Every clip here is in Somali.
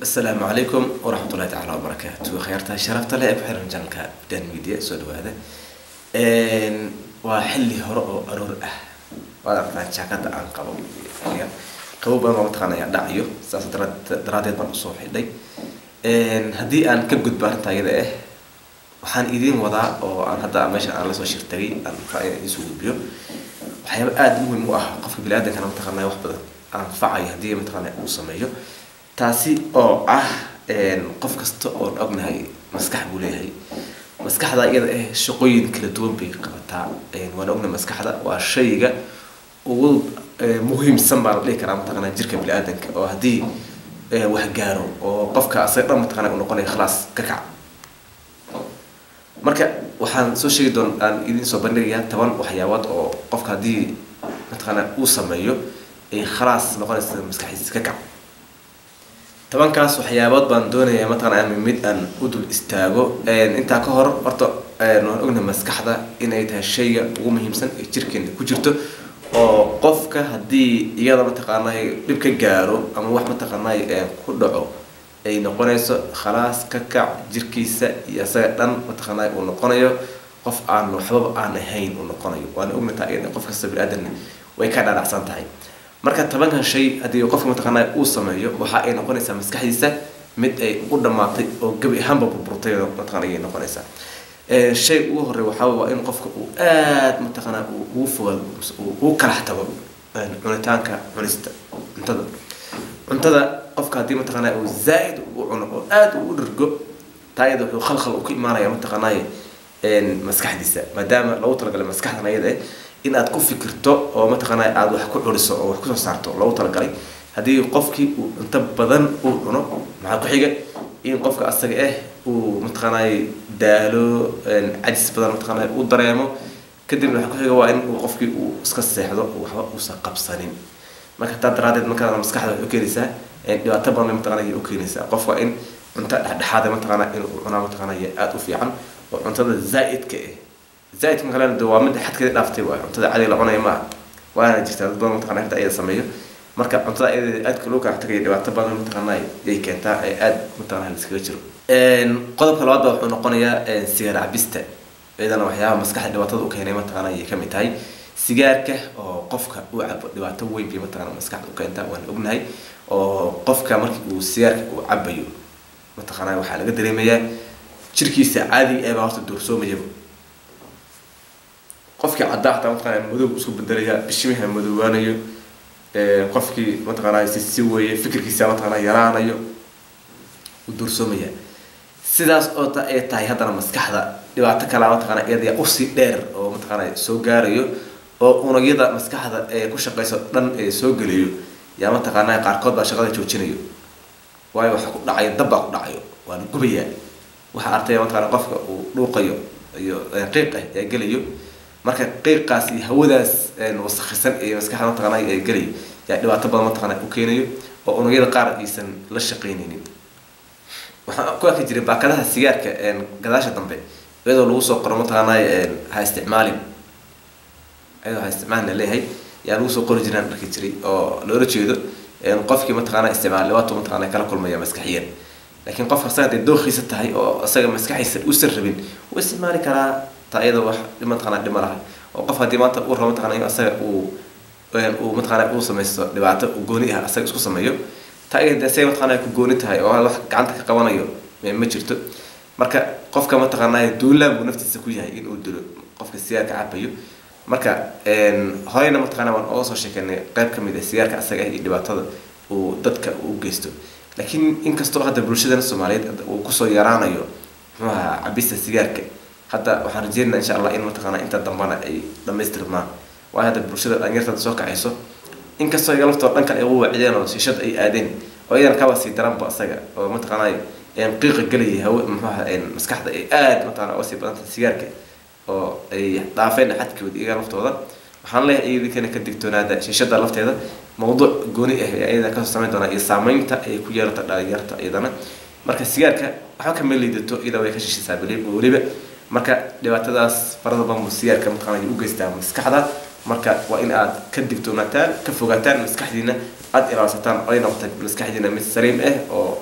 asalaamu calaykum waraxmatullahi tacaala wabarakaatu khayaarta sharafta leh ee ku xiran janalka dan media soo dhawaada waa xilli hore oo aroor ah waad aragtaa jaakada aan qabo qabo badan oo mataqaana ayaa dhacayo saas daraadeed baan usoo xidhay haddii aan ka gudbo arrinta iyada ah waxaan idiin wadaa oo aan hadda meesha aan lasoo shirtagay aan rabaa inaan idiin soo gudbiyo waxyaaba aada muhiim u ah qofka bini-aadankana mataqaanaa wax badan anfacayo haddii mataqaana uu sameeyo taasi oo ah qof kasta oon ognahay maskax buu leeyahay maskaxda iyada ah shaqooyin kala duwan bay qabataa waan ognahay maskaxda waa shayga ugu muhiimsan baa la dhihi karaa mataqaana jirka bini-aadanka oo haddii wax gaaro oo qofka asaga dhan mataqaana u noqonaya khalaas ka kac marka waxaan soo sheegi doon aan idiin soo bandhigayaa toban waxyaabood oo qofka haddii mataqaana uu sameeyo ay khalaas noqonaysa maskaxdiisa ka kac tobankaas waxyaabood baan doonayaa mataqana ama mid aan u dul istaago intaa ka hor horta waan ognahay maskaxda inay tahay shayga ugu muhiimsan ee jirkeena ku jirto oo qofka haddii iyada mataqaanay dhib ka gaaro ama wax mataqaanay ku dhaco ay noqonayso khalaas ka kac jirkiisa iyo isaga dhan mataqaanay uu noqonayo qof aan waxbaba aan ahayn uu noqonayo waana ognataa iyada qof kasta bini-aadanna way ka dhaadhacsan tahay marka tobankan shay haddii qofka mataqaanaa uu sameeyo waxa ay noqonaysaa maskaxdiisa mid ay u dhammaatay oo gebi ahaanba burburtay mataqana ayay noqonaysaa shay ugu horey waxaa waa in qofka uu aada mataqaanaa ugu fogaado uu kalax tago cunitaanka cunista cuntada cuntada qofka haddii mataqaanaa uu zaa-id u cuno oo aada u dhargo taayada wuxuu khalkhal u ka imaanaya mataqaanaaye maskaxdiisa maadaama lagu talagalay maskaxdan ayada eh in aad ku fikirto oo mataqaanaa aada wax ku curiso oo wax kusoo saarto loogu talagalay haddii qofkii uu cunto badan uu cuno maxaa ku xiga in qofka asaga ah uu mataqaanay daalo cajis badan mataqaanaa uu dareemo kadibna waxaa ku xiga waa in uu qofkii uu iska seexdo waxba uusan qabsanin marka taa daraadeed markaa maskaxda waxay u keenaysaa dhibaato badan bay mataqaanaa u keenaysaa qof waa in cunto dhexdhexaada mataqaanaa inuu cunaa mataqaanaa aada u fiican oo cuntada zaa'idka ah zaaidka kalena de waa mid xadkeeda dhaaftay waay cuntada cadiga la cunaya maaha waana jirtaa dad badan mataqana inta ayada sameeyo marka cuntada ayada aadka loo kala tagaya dhibaato badan mataqaanaa yay keentaa ee aada mataqana liskaga jiro qodobka labaad ba wuxuu noqonayaa sigaar cabista iyadana waxyaabaha maskaxda dhibaatada u keenay mataqana ayay kamid tahay sigaarka oo qofka uu cabo dhibaato weyn bay mataqana maskaxda u keentaa waan ognahay oo qofka markii uu sigaarka uu cabayo mataqana waxaa laga dareemayaa jirkiisa caadiga ee baa horta doorsoomayaba qofkii caddaa hataa mataqana madow isku bedelaya bishimaha madoobaanayo qofkii mataqaanaa sisi weeye fikirkiisa mataqaanaa yaraanayo uu duursoomaya sidaas oo ta ay tahay haddana maskaxda dhibaato kalaa mataqaanaa iyada usii dheer oo mataqaanaa soo gaarayo oo unugyada maskaxda ee ku shaqeyso dhan ee soo geliyo yaa mataqaanaa qaarkood baa shaqada joojinayo waayo waxa ku dhacayo dab baa ku dhacayo waa la gubayaa waxa artaya mataqaanaa qofka uu dhuuqayo iyo qiiq ah ee gelayo marka qiiqaas iyo hawadaas wasakhisan ee maskaxda mataqaana ee gelayo yaa dhibaato badan mataqaana u keenayo oo unugyada qaar aysan la shaqeynaynin waxaan ku arki jiray baakadaha sigaarka gadaasha dambe iyadoo lagu soo qoro mataqaanaa ha isticmaalin iyadoo ha isticmaalin leeyahay yaa lagu soo qori jiraan arki jiray oo loola jeedo qofkii mataqaana isticmaal dhibaato mataqaana kala kulmaya maskaxiyan laakiin qofka asaga hadday dooqiisa tahay oo asaga maskaxiisa uusan rabin wuu isticmaali karaa taa iyada wax mataqana dhima laha oo qof haddii maanta uu rabo mataqana in asaga uu uu mataqana uu samaysto dhibaato gooni ah asaga isku sameeyo taa iyada asaga mataqana ku gooni tahay oo wax gacanta ka qabanayo ma jirto marka qofka mataqana duulaan buu naftiisa ku yahay in uu dilo qofka sigaarka cabayo marka horeyna mataqana waan oga soo sheekeynay qayb ka mid ah sigaarka asaga ah iyo dhibaatada uu dadka u geysto laakiin inkastoo hadda bulshadana soomaaliyeed uu kusoo yaraanayo muxuu ahaa cabista sigaarka hadda waxaan rajeynaa insha allah in mataqaana inta dambana ay dhamaystirmaan waayo hadda bulshada dhalinyartada soo kacayso inkastoo iga laftoo dhan kale ay ugu waacideen oo shiishad ay aadeen oo iyadana kaba sii daranba isaga oo mataqaanay qiiqa gelayay hawe muxuaha maskaxda ay aada mataqana uga sii badanta sigaarka oo ay dhaafeen xadkooda iyaga laftooda waxaan leeyahay iyadinkana ka digtoonaada shiishada lafteeda mawduuc gooni ah iyada kasoo samayn doonaa iyo saameynta ay ku yeelata dhalinyarta iyadana marka sigaarka waxba kama liidato iyada way ka shishisaa weliba marka dhibaatadaas farada badan sigaarka mataqaana ay u geystaa maskaxda marka waa in aad ka digtoonaataan ka fogaataan maskaxdiina aada ilaalsataan ay noqota maskaxdiina mid saliim ah oo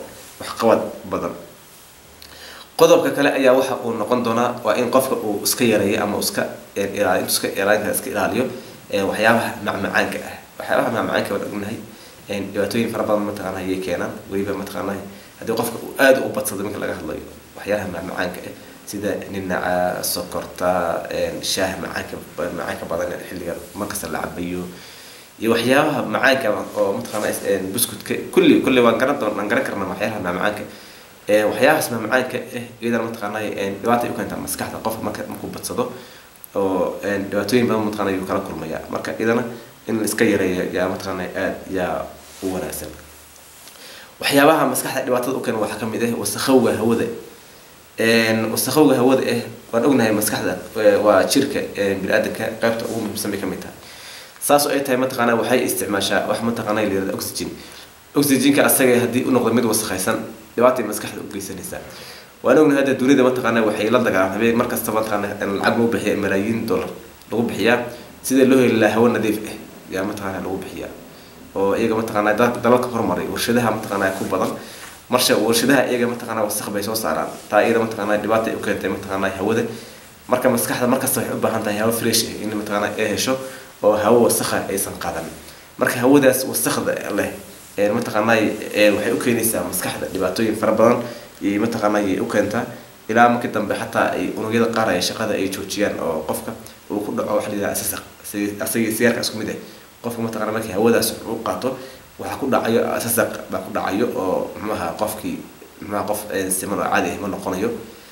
waxqabad badan qodobka kale ayaa waxa uu noqon doonaa waa in qofka uu iska yareeyo ama iska ilaaliyo iska ilaalinta iska ilaaliyo waxyaabaha macmacaanka ah waxyaabaha macmacaanka waan ognahay dhibaatooyin fara badan mataqaana ayay keenaan weliba mataqaana haddii qofka uu aada u badsado marka laga hadlayo waxyaalaha macmacaanka ah sida ninaca sokorta shaaha macaanka macaanka badan xilliga markasta la cabayo iyo waxyaabaha macaanka oo mataqaana buskutka kulli kulli waan garan doon aan garan karnaa waxyaalaha macmacaanka waxyaabahaas macmacaanka ah iyadana mataqaana dhibaata ay u keentaa maskaxda qofka marka markuu badsado oo dhibaatooyin badan mataqaana ayuu kala kulmaya marka iyadana in la iska yareeyo yaa mataqaana aada yaa u wanaagsan waxyaabaha maskaxda dhibaatada u keena waxaa kamid ah wasakhowga hawada wasakhowga hawada ah waan ognahay maskaxda waa jirka bini-aadanka qaybta ugu muhiimsan bay kamid tahay saas oo ay tahay mataqaana waxay isticmaashaa wax mataqaana la yirahdo oxygen oxygenka asaga haddii u noqdo mid wasakhaysan dhibaatay maskaxda u geysanaysaa waan ognahay hadda dunida mataqaana waxay la dagaalaan habeen mar kasta mataqaana lacag lagu bixiya malaayiin dollar lagu bixiyaa sida loo heli lahaa hawo nadiif ah yaa mataqaana lagu bixiyaa oo iyaga mataqaana dalalka horumaray warshadaha mataqaana ku badan marsha warshadaha iyaga mataqaana wasakh bay soo saaraan taa iyada mataqaana dhibaata ay u keentay mataqaana hawada marka maskaxda markasta waxay u baahan tahay hawo fresh ah in mataqaana ay hesho oo hawo wasakha aysan qaadan marka hawadaas wasakhda leh mataqaana waxay u keenaysaa maskaxda dhibaatooyin fara badan iyo mataqaana ayay u keentaa ilaa markii dambe xataa ay unugyada qaar ay shaqada ay joojiyaan oo qofka uu ku dhaco waxa la yidhaha asasaq asagii sigaarka isku mid ah qofka mataqana markii hawadaas u qaato waxaa ku dhacayo asasaq baa ku dhacayo oo muxuaha qofkii muxuaha qof siman oo caadi ah ma noqonayo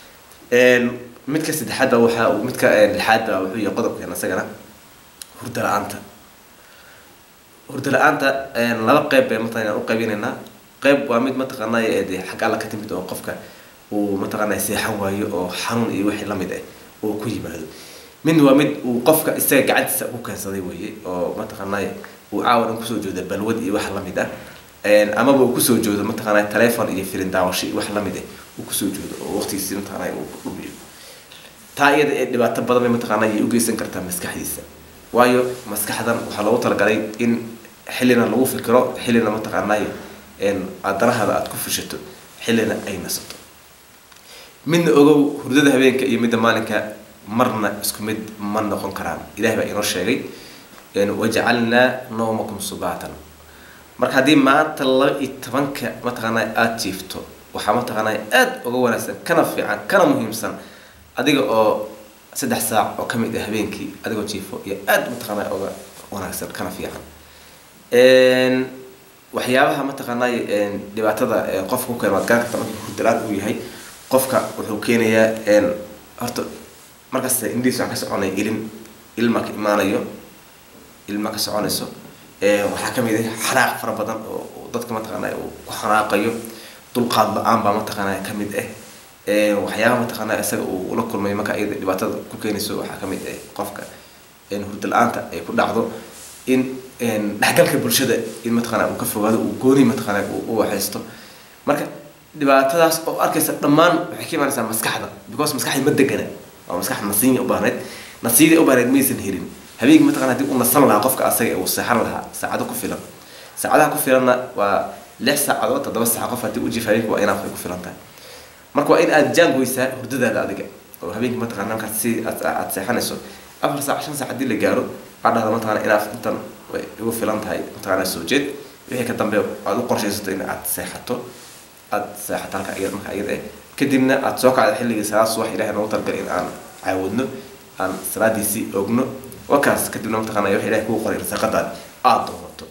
midka saddexaadba waxa uu midka lixaadba wuxuu yahay qodobkeena isagana hurda la-aanta hurda la-aanta laba qeyb bay mataqana u qaybinaynaa qeyb waa mid mataqaana de xag alla ka timid oo qofka uu mataqaana seexan waayo oo xanuun iyo wixii lamid ah uu ku yimaado midna waa mid uu qofka isaga gacantiisa ku keensaday weeye oo mataqaana uu caawan kusoo jooda balwad iyo wax lamid ah amaba uu kusoo joodo mataqaana telefon iyo filin daawasho iyo wax lamid ah uu kusoo joodo oo waqtigiisi mataqaana uu ku dhumiyo taa iyada ee dhibaato badan bay mataqaana ayay u geysan kartaa maskaxdiisa waayo maskaxdan waxaa loogu talagalay in xillina lagu fikiro xillina mataqaanay adarahada aada ku fushato xillina ay nasato midna ogow hurdada habeenka iyo midda maalinka marna isku mid ma noqon karaan ilahi baa inoo sheegay wajacalnaa nawmakum subaatan marka haddii maanta laba iyo tobanka mataqaanaa aada jiifto waxaa mataqaanaa aada uga wanaagsan kana fiican kana muhiimsan adiga oo saddex saac oo kamid ah habeenkii adigoo jiifo iyo aada mataqaanaa uga wanaagsan kana fiican waxyaabaha mataqaanay dhibaatada qofka ku keena waad garan karta markii hurdalaan uu yahay qofka wuxuu keenayaa horta markasta indhihiis waxaa ka soconaya ilin ilma ka imaanayo ilma ka soconayso waxaa kamid ah xanaaq fara badan oo dadka mataqaanaa uu ku xanaaqayo dulqaad la-aan baa mataqaanaa kamid ah waxyaabaha mataqaanaa isaga uu ula kulmay marka iyada dhibaatada ku keenayso waxaa kamid ah qofka hurda la-aanta ay ku dhacdo in dhexgalka bulshada in mataqaana uu ka fogaado uu gooni mataqaana u waxaysto marka dhibaatadaas oo arkaysa dhammaan waxay ka imaanaysaa maskaxda because maskaxda ma degana waa maskax nasiinya u baahnayd nasiida u baahnayd maysan helin habeenkii mataqana hadii uu nasan lahaa qofka asaga uu seexan lahaa saacado ku filan saacadaha ku filanna waa lix saacadood toddoba saac qof haddii u jiif habeenkii waa inaaf ay ku filan tahay marka waa in aada jaangoysaa hurdadaada adiga oo habeenkii mataqana markaad si aad seexanayso afar saac shan saac haddii la gaaro waxaa dhahda mataqana inaaf intan way igu filan tahay mataqana soo jeed wixii ka dambe aad u qorshaysato in aad seexato aad seexato halka iyada marka iyada eh kadibna aad soo kacda xilligii salaad subax ilahay noogu talagalay in aan caawudno aan salaadiisii ogno wakaas kadibna mataqana wax ilahay kugu qoray risaaqadaad aada doonato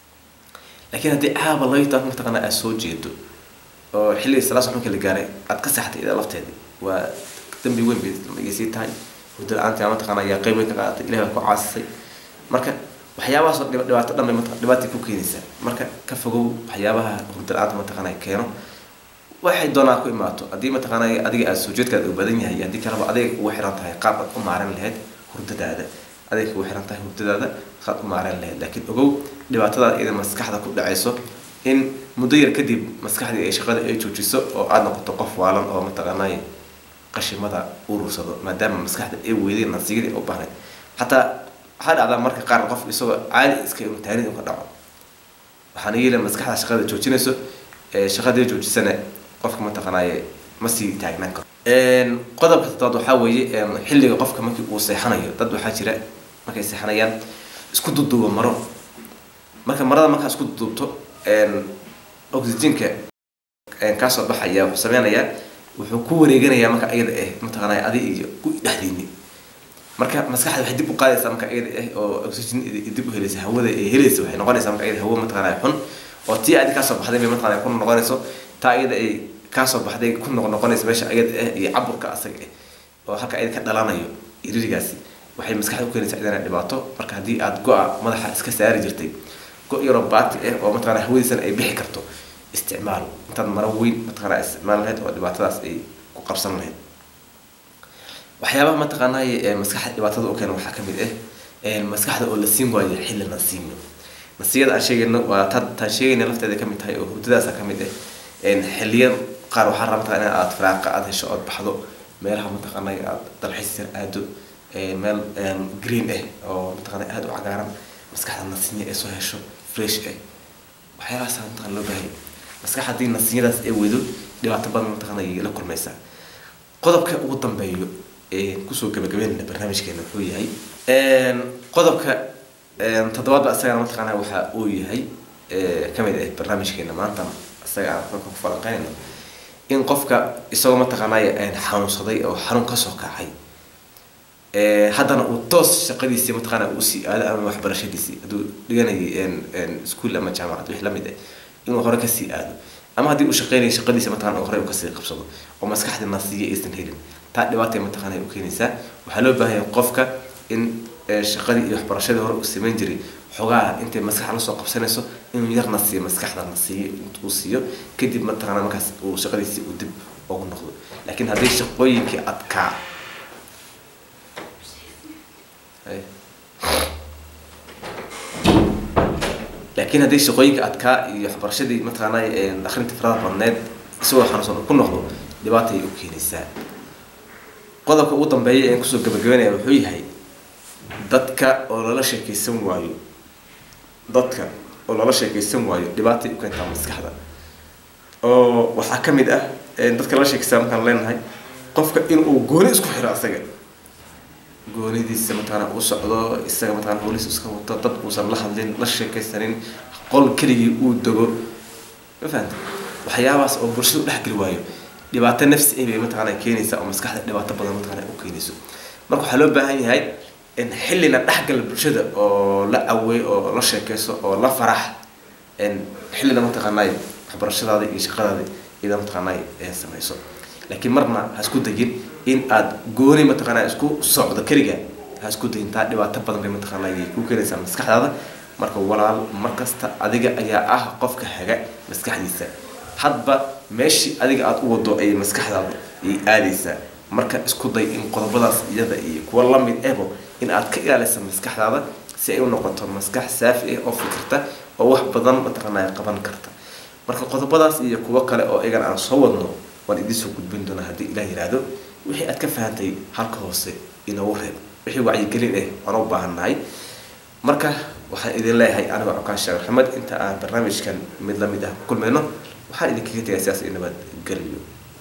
laakiin haddii caaba layta mataqana aad soo jeedo oo xilligii salaad subax marka la gaaray aad ka seexatay iyada lafteedi waa dambi weyn bay sii tahay hurda la-aanta mataqana ayaa qeyb weyn ka qaadatay ilahay baa ku caasisay marka waxyaabahaasoo dhibaato dhan bay dhibaatay ku keenaysaa marka ka fogow waxyaabaha hurda la-aanta mataqana keeno waxay doonaa ku imaato haddii mataqaana adiga aada soo jeedkaada u badan yahay haddii kaleba adiga kugu xiran tahay qaab aad u maaran lahayd hurdadaada adiga kugu xiran tahay hurdadaada qaad u maaran lahayd laakiin ogow dhibaatadaa iyada maskaxda ku dhacayso in muddo yar kadib maskaxdii ay shaqada ay joojiso oo aada noqoto qof waalan oo mataqaanay qashimada urursado maadaama maskaxda ay weydeen nasiigadii u baahnayd xataa waxaa dhacdaa marka qaar qof isagoo caadi iska imtixaanid ka dhaco waxaana yeela maskaxda shaqada joojinayso shaqadii joojisana qofka mataqanaaye ma sii taagnaan karo qodobka toddobaad waxaa weeye xilliga qofka markii uu seexanayo dad waxaa jira markay seexanayaan isku duduuba maro marka marada markaa isku duduubto oxygenka kaasoo baxaya wuxuu sameynayaa wuxuu ku wareeganayaa marka ayada ah mataqanaa adi iyo ku dhexdiini marka maskaxda waxay dib u qaadaysaa marka ayada ah oo oxygen dib u helaysa hawada ay helaysa waxay noqonaysaa marka ayada hawo mataqanaa xun oo tii adi kaasoo baxday bay mataqanaa ku noqonayso taa ayada ay kaasoo baxday ku noq noqonaysa meesha ayada ah iyo caburka asaga ah oo halka ayada ka dhalanayo iririgaasi waxay maskaxda u keenaysaa idana dhibaato marka haddii aad go-a madaxa iska saari jirtay go yaroo baati ah oo mataqanaa hawadiisana ay bixi karto isticmaal intaad maro weyn mataqanaa isticmaal lahayd oo dhibaatadaas ay ku qabsan lahayd waxyaabaha mataqaanaa maskaxda dhibaatada u keena waxaa kamid ah maskaxda oo la siin waayo xilli la siino nasiyada aan sheegayno waa ta taan sheegayna lafteeda kamid tahay oo hurdadaasa kamid ah xiliyan qaar waxaa raba mataqana in aad firaaqa aad hesho ood baxdo meelaha mataqaanaa aad dalxiis yar aado meel green ah oo mataqana aada u cagaaran maskaxda nasinya ay soo hesho fresh ah waxyaalahaas mataqana loo baahaya maskax haddii nasinyadaas ay weydo dhibaato badan mataqana ay la kulmaysaa qodobka ugu dambeeyo kusoo gabagabeynayna barnaamijkeena wuxuu yahay qodobka toddobaadba isagana mataqaana waxa uu yahay kamid ah barnaamijkeena maanta isaga aan marka ku falanqeynayno in qofka isagoo mataqaanaa xanuunsaday oo xanuun kasoo kacay haddana uu toos shaqadiisii mataqaana uu sii aado ama waxbarashadiisii hadduu dhiganayay iskuol ama jaamacad wix lamid ah inuu hore kasii aado ama haddii uu shaqeynaya shaqadiisa mataqana uu hore uu kasii qabsado oo maskaxdii nasiya aysan helin taa dhibaatay mataqaana u keenaysaa waxaa loo baahan yahay qofka in shaqadii iyo waxbarashadii hore uu samayn jiray xogaa intay maskax lasoo qabsanayso inuu yarna siiyo maskaxda na siiyo uu siiyo kadib mataqaana markaas uu shaqadiisii uu dib ugu noqdo laakiin haddii shaqooyinkii adkaa laakiin haddii shaqooyinka adkaa iyo waxbarashadii mataqaanaa akrinta farada badneed isagoo xanuunsan ku noqdo dhibaatay u keenaysaa qodobka ugu dambeeya ee kusoo gabagabeynaya wuxuu yahay dadka oo lala sheekeysan waayo dadka oo lala sheekeysan waayo dhibaatay u keentaa maskaxda oo waxaa ka mid ah dadka lala sheekeysaa markaan leenahay qofka inuu gooni isku xiro asaga goonidiisa mataqaana uu socdo isaga mataqana howlihiisa iska wato dad uusan la hadlin la sheekaysanin qol keligii uu dego ma fahamta waxyaabahaas oo bulshada u dhexgeli waayo dhibaato nafsi ay bay mataqaana keenaysaa oo maskaxda dhibaato badan mataqaana u keenayso marka waxaa loo baahan yahay in xillina dhexgala bulshada oo la awey oo la sheekeyso oo la farax xillina mataqaanay waxbarashadaada iyo shaqadaada iyada mataqaanay samayso laakiin marna ha isku degin in aad gooni mataqaanaa isku socdo keliga ha isku degin taa dhibaato badan bay mataqaanaa ayay ku keenaysaa maskaxdaada marka walaal markasta adiga ayaa ah qofka haga maskaxdiisa hadba meeshii adiga aada u wado ayay maskaxdaada ayay aadaysaa marka isku day in qodobadaas iyada iyo kuwa lamid ehbo in aad ka ilaalisa maskaxdaada si ay u noqoto maskax saafi ah oo fikirta oo wax badan mataqaanaa qaban karta marka qodobadaas iyo kuwo kale oo iyagana aan soo wadno waan idiin soo gudbin doonaa haddii ilaah yiraahdo wixii aad ka fahantay halka hoose inoogu reeb wixii wacyigelin ah waan u baahannahay marka waxaan idin leeyahay anigoo cokaan sheekh maxamed inta aan barnaamijkan mid lamid ah ku kulmayno waxaan idinkaga tegaya sidaas iyo nabad geliyo